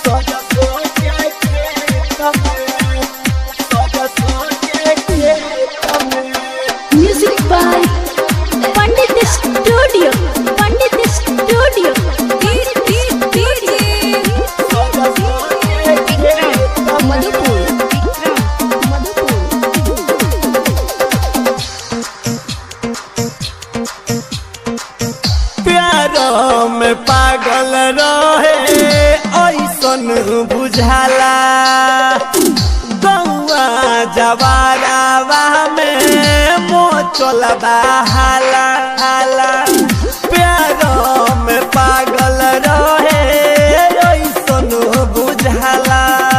सरसों के खेत में सरसों के खेत में Music by Pandit Studio. Pandit Studio. सरसों के खेत में Madhupur. Madhupur. प्यार में पागल रहे ऐसन बुझाला गौआ जवारावा में मोचल बहाला हाला प्यार में पागल रहे ऐसन बुझाला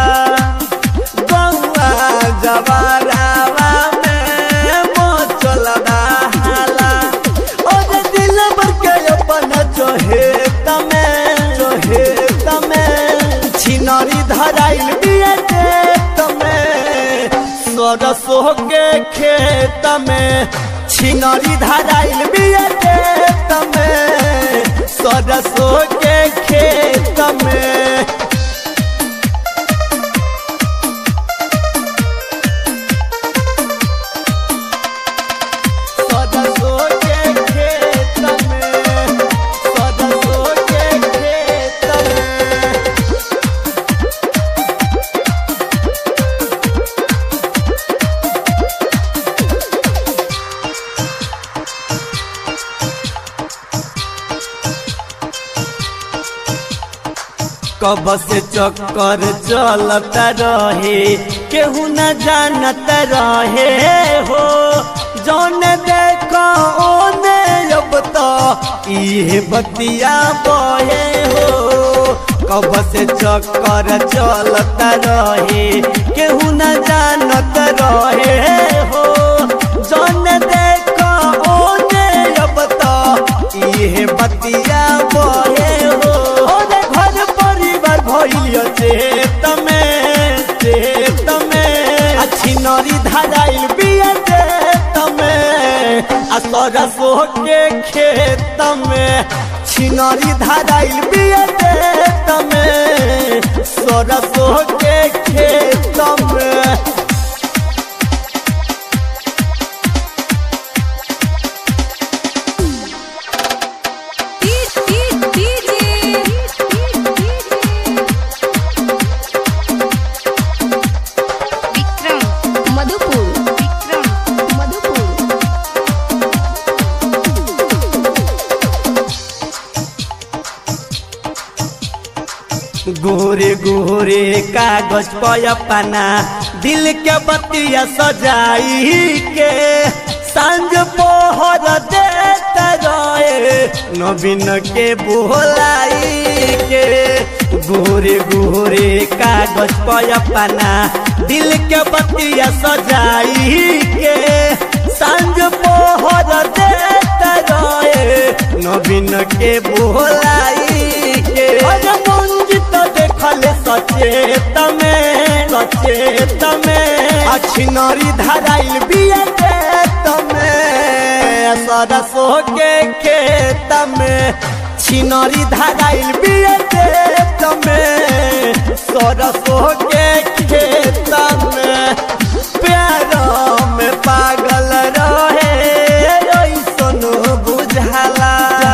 गौआ जवारावा में मोचल बहाला और दिल भर के अपन जोहे तमे जोहे तमे छिनरी धराइल बिया दे तमे सरसों के खेत में छिनरी धराइल बिया दे तमे सरसों के खेत में सरसों के खेत में सरसों के खेत में कब से चक्कर चलता रहे केहू न जानत रहे हो जौन देखो ओने अब तो इहे बतिया बहे हो कब से चक्कर चलता रहे केहू न जानत रहे हो जौन देखो ओने अब तो इहे बतिया बहे हो ओने घर परिवार भइलियो चेत में चेत में अच्छी नरी धराइल बिया चेत में आ सरसों के खेत में छिनरी धराइल बिया चेत में सरसों के खेत में Madhupur. Madhupur. गोरे गोरे कागज पर अपना दिल के बतिया सजाई के सांझ पोहर देते रहे नवीन के बोलाई के गोरे गोरे कागज पर अपना दिल के बतिया सजाई के सांझ पोहर देते रहे नवीन के बोलाई के अरे मंजित देखल सचेत में सचेत में अच्छी नरी धराइल बिया खेत में सरसों के खेत में छिनरी धराइल बिया खेत में सरसों के खेत में प्यार में पागल रहे ऐसन बुझाला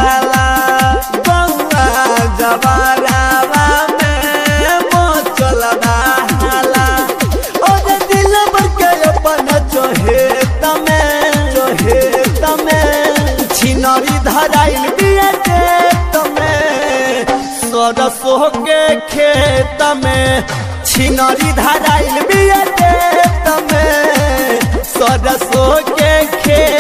गौआ जवारावा में मोचल बहाला और दिल भर के अपन जोहे तमे जोहे तमे छिनरी धराइल बिया खेत में सरसों के खेत में छिनरी धराइल बिया खेत में सरसों के खेत